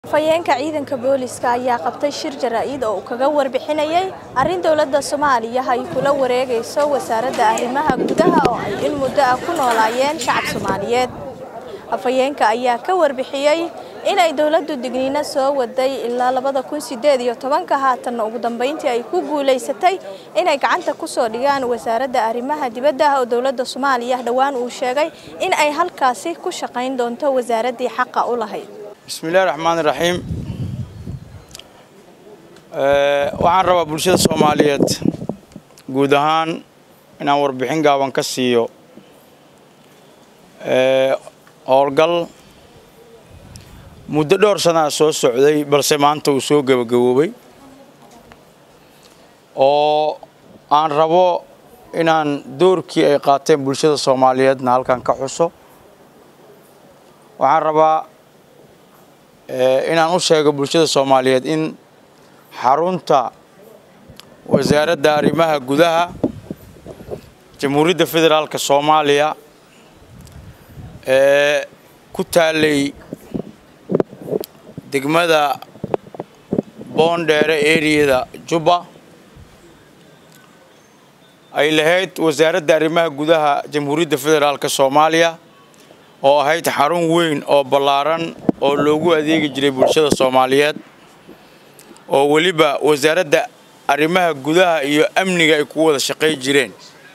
Afhayeenka ciidanka booliska ayaa qabtay shir jaraa'id oo uu kaga warbixinayay arrin dowladda Soomaaliya ay kula wareegayso wasaaradda arrimaha gudaha oo ay in muddo ah ku noolaayeen shacab Soomaaliyeed. Afhayeenka ayaa ka warbixiyay in ay dowladdu digniino soo waday ilaa labada kun sideed iyo tobanka haatanna ugu dambeyntii ay ku guuleysatay inay gacanta ku soo dhigaan wasaaradda arrimaha dibadda oo dowladda Soomaaliya dhowaan uu sheegay in ay halkaasi ku shaqayn doonto wasaaraddii xaqa u lahayd. bismillahi raxmaani raxiim waxaan rabaa bulshada soomaaliyeed guud ahaan inaan warbixin gaaban ka siiyo howlgal muddo dhowr sanaa soo socday balse maanta uu soo gebagaboobay oo aan rabo inaan doorkii ay qaateen bulshada soomaaliyeedna halkan ka xuso waxaan rabaa inaan u sheego bulshada soomaaliyeed in xarunta wasaaradda arrimaha gudaha jamhuuriyadda federaalka soomaaliya ee ku taalay degmada boondheere eriyada jubba ay lahayd wasaaradda arrimaha gudaha jamhuuriyadda federaalka soomaaliya oo ahayd xarun weyn oo ballaaran oo loogu adeegi jiray bulshada soomaaliyeed oo weliba wasaaradda arrimaha gudaha iyo amniga ay ku wada shaqay jireen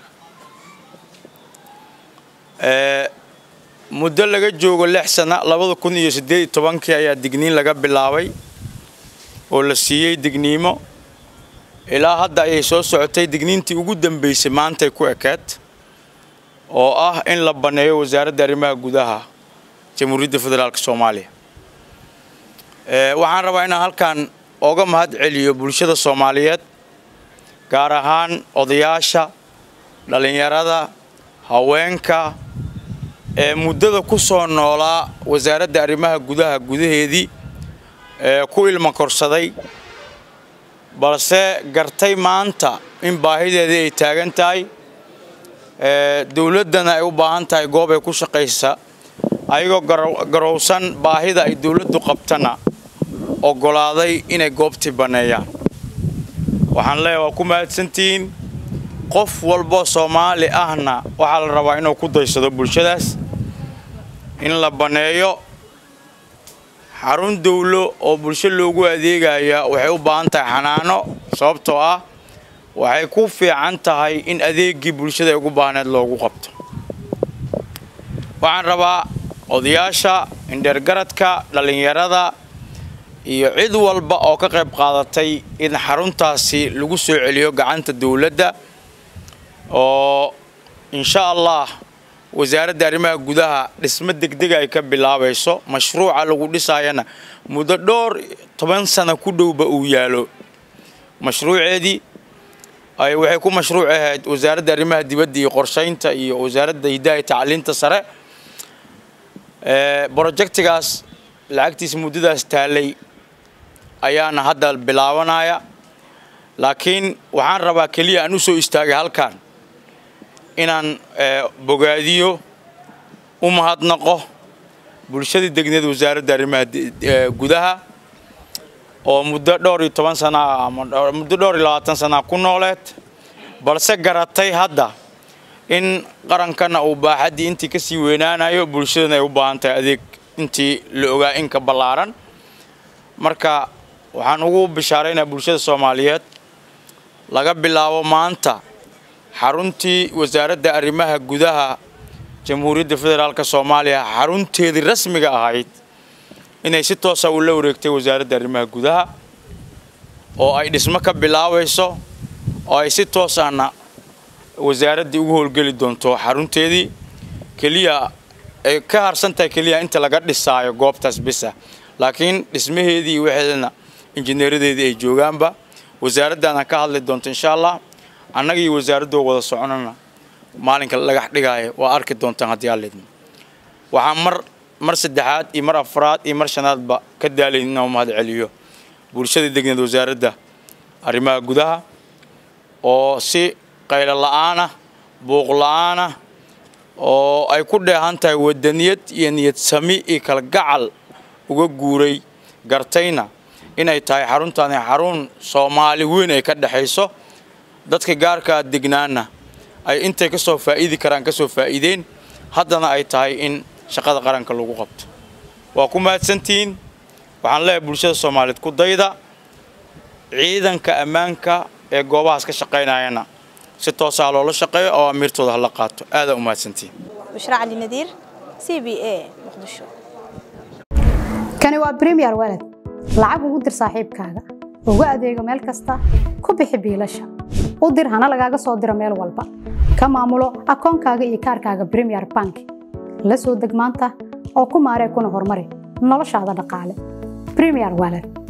muddo laga joogo lix sana labada kun iyo siddeed iyo tobankii ayaa digniin laga bilaabay oo la siiyey digniimo ilaa hadda ayay soo socotay digniintii ugu dambeysay maantay ku ekeed oo ah in la banneeyo wasaaradda arrimaha gudaha jamhuuriyadda federaalka soomaaliya waxaan rabaa inaan halkan ooga mahad celiyo bulshada soomaaliyeed gaar ahaan odayaasha dhallinyarada haweenka ee muddada ku soo noolaa wasaaradda arrimaha gudaha gudaheedii ee ku ilma korsaday balse gartay maanta in baahideedii ay taagan tahay dowladdana ay u baahan tahay goob ay ku shaqaysa ayagoo garowsan baahida ay dowladdu qabtana oggolaaday inay goobtii banneeyaan waxaan leeyahay waa ku mahadsantihiin qof walbo soomaali ahna waxaa la rabaa inuu ku daysado bulshadaas in la banneeyo xarun dawlo oo bulsho loogu adeegaya waxay u baahan tahay xanaano sababtoo ah waxay ku fiican tahay in adeeggii bulshada ay ugu baahneed loogu qabto waxaan rabaa odayaasha indheergaradka dhallinyarada iyo cid walba oo ka qayb qaadatay in xaruntaasi lagu soo celiyo gacanta dowladda oo insha allah wasaaradda arrimaha gudaha dhismo degdega ay ka bilaabayso mashruuca lagu dhisaayana muddo dhowr toban sano ku dhowba uu yaalo mashruuceedii ay waxay ku mashruuc ahayd wasaaradda arrimaha dibadda iyo qorshaynta iyo wasaaradda hidaha tacliinta sare brojectigaas lacagtiisa muddadaas taalay ayaana hadda bilaabanaya laakiin waxaan rabaa keliya aan u soo istaagay halkan inaan bogaadiyo u mahadnaqo bulshadii degneed wasaaradda arrimaha gudaha oo muddo dhowr iyo toban sanaa ama muddo dhowr iyo labaatan sanaa ku nooleed balse garatay hadda in qarankana uu baaxaddii intii ka sii weynaanayo bulshadana ay u baahan tahay adeeg intii la ogaa inka ballaaran marka waxaan ugu bishaaraynaa bulshada soomaaliyeed laga bilaabo maanta xaruntii wasaaradda arrimaha gudaha jamhuuriyadda federaalka soomaaliya xarunteedii rasmiga ahayd inay si toosa ula wareegtay wasaaradda arrimaha gudaha oo ay dhismo ka bilaabayso oo ay si toos ahna wasaaraddii ugu howlgeli doonto xarunteedii keliya ay ka harsan tahay keliya inta laga dhisaayo goobtaas bisa laakiin dhismaheedii waxeedana injineeradeedii ay joogaanba wasaaraddaana ka hadli doonto insha allah annaga iyo wasaaraddoo wada soconana maalinka lagax dhigaayo waa arki doontaan haddii aalidmo waxaan mar mar saddexaad iyo mar afraad iyo mar shanaadba ka daalayn inaan mahad celiyo bulshada degneed wasaaradda arrimaha gudaha oo si qaylo la'aanah buuq la'aanah oo ay ku dheehan tahay wadaniyad iyo niyad sami iyo kalgacal uga guuray gartayna inay tahay xaruntaani xarun soomaali weyn ay ka dhexayso dadka gaarkaa degnaana ay intay ka soo faa'iidi karaan ka soo faa'iideen haddana ay tahay in shaqada qaranka lagu qabto waa ku mahadsantihiin waxaan leeyahay bulshada soomaaliyeed ku dayda ciidanka ammaanka ee goobahaas ka shaqaynayana si toosaa loola shaqeeyo oo amiirtooda hala qaato aadaa u mahadsantihiin bushra cali nadiir c b a muqdisho kani waa bremiyer walad lacag ugu dir saaxiibkaaga ugu adeego meel kasta ku bixi biilasha u dir hana lagaaga soo diro meel walba ka maamulo akoonkaaga iyo kaarkaaga bremiyer bank la soo deg maanta oo ku maaree kuna horumari noloshaada dhaqaale bremiyer walad